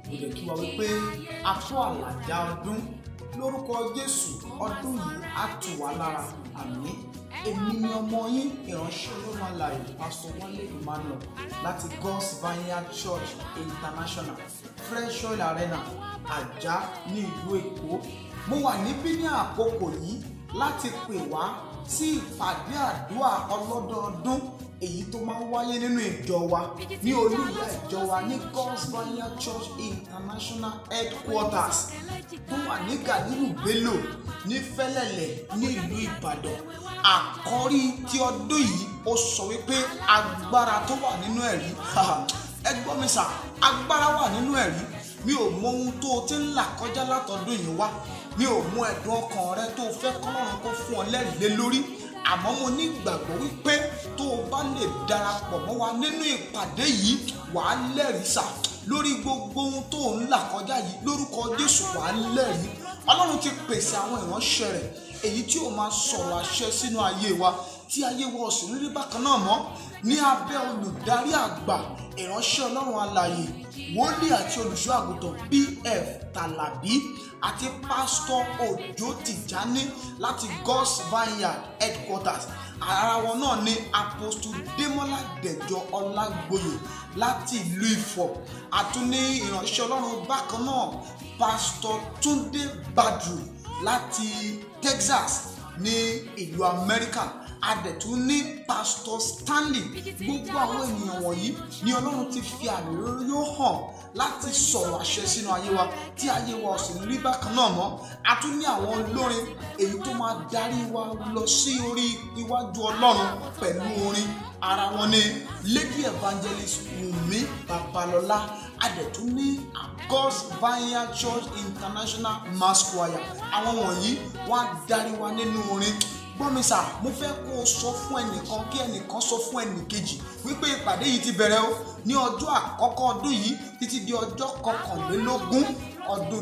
mo lè kí wa wípé a kó àlàjá ọdún lórúkọ jésù ọdún yìí á tù wá lára àmín èmi ni ọmọ yín ìránṣẹ́ olóhùn alààyè pásítọ̀ wálé emmanuel láti god's vineyard church international fresh oil arena àjà ní ìlú èkó mo wà níbí ní àkókò yìí láti pè wá sí ìpàdé àdúrà ọlọ́dọọdún èyí tó máa ń wáyé nínú ìjọ wa ní olúìyá ìjọ wa ní god's vineyard church international headquarters tó wà ní gàdúrù bello ní fẹlẹlẹ ní ìlú ìbàdàn àkọ́rí ti ọdún yìí ó sọ wípé agbára tó wà nínú ẹ̀rí ẹ gbọ́ mi sà agbára wà nínú ẹ̀rí mi ò mọ ohun tó o ti ń là kọjá látọdún yìí wá mi ò mọ ẹ̀dùn ọkàn rẹ tó o fẹ́ kọ́lọ́run kó fún ọ lẹ́rìí lé lórí àmọ́ mo ní ìgbàgbọ́ wípé tó o bá lè darapọ̀ mọ́ wa nínú ìpàdé yìí wàá lẹ́rìí sà lórí gbogbo ohun tó o ń là kọjá yìí lórúkọ jésù wàá lẹ́rìí ọlọ́run ti pèsè àwọn ìránṣẹ́ rẹ̀ èyí tí ó máa sọ̀rọ̀ àṣẹ sínú ayé wa tí ayé wa ò sì ní rí bákan náà mọ́ ní abẹ́ olùdarí àgbà ìránṣẹ́ ọlọ́run alààyè wòlíì àti olùṣọ́ àgùntàn pf tàlàbí àti pásítọ̀ òjò tìjání láti god's vineyard headquarters ara wọn náà ni apostle demola dẹjọ ọlágbóyè láti ìlú ifọ̀ àtúní ìránṣẹ́ ọlọ́run bákan náà pásítọ̀ túndé badru láti texas ní ìlú amẹ́ríkà adẹ̀tún ní pásítọ̀ stanley gbogbo àwọn ènìyàn wọ̀nyí ni ọlọ́run ti fi àmì rere yóò hàn láti sọ̀rọ̀ àṣẹ sínú ayé wa tí ayé wa ò sì ní rí bákan náà mọ́ a tún ní àwọn olórin èyí tó máa darí wa lọ sí orí iwájú ọlọ́run pẹ̀lú orin ara wọn ni lady evangelist wunmi babalọlá adẹ̀tún ní god's vineyard church international mass choir àwọn wọ̀nyí wọ́n á darí wa nínú orin gbọ́mi sà mo fẹ́ kó o sọ fún ẹnìkan kí ẹnìkan sọ fún ẹnìkejì wípé ìpàdé yìí ti bẹ̀rẹ̀ o ní ọjọ́ àkọ́kọ́ ọdún yìí títí di ọjọ́ kọkànlélógún ọdún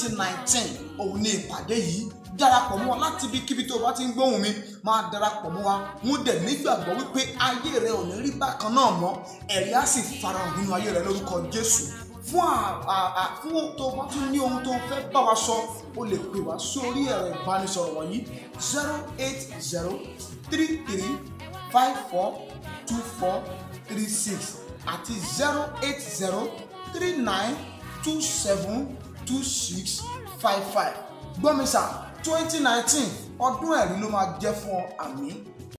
2019 òun ni ìpàdé yìí darapọ̀ mọ́ wa láti ibikíbi tó o bá ti ń gbóhùn mi máa darapọ̀ mọ́ wa mo dẹ̀ nígbàgbọ́ wípé ayé rẹ ò ní rí bákan náà mọ́ ẹ̀rí á sì farahàn nínú ayé rẹ lórúkọ Jésù fún fún tó bá tún ní ohun tó fẹ́ bá wa sọ o lè pè wá sórí ẹ̀rọ ìbánisọ̀rọ̀ wọ̀nyí zero eight zero three three five four two four three six àti zero eight zero three nine two seven two six five five gbọ́mísà twenty nineteen ọdún ẹ̀rí ló máa jẹ́ fún ọ àmì.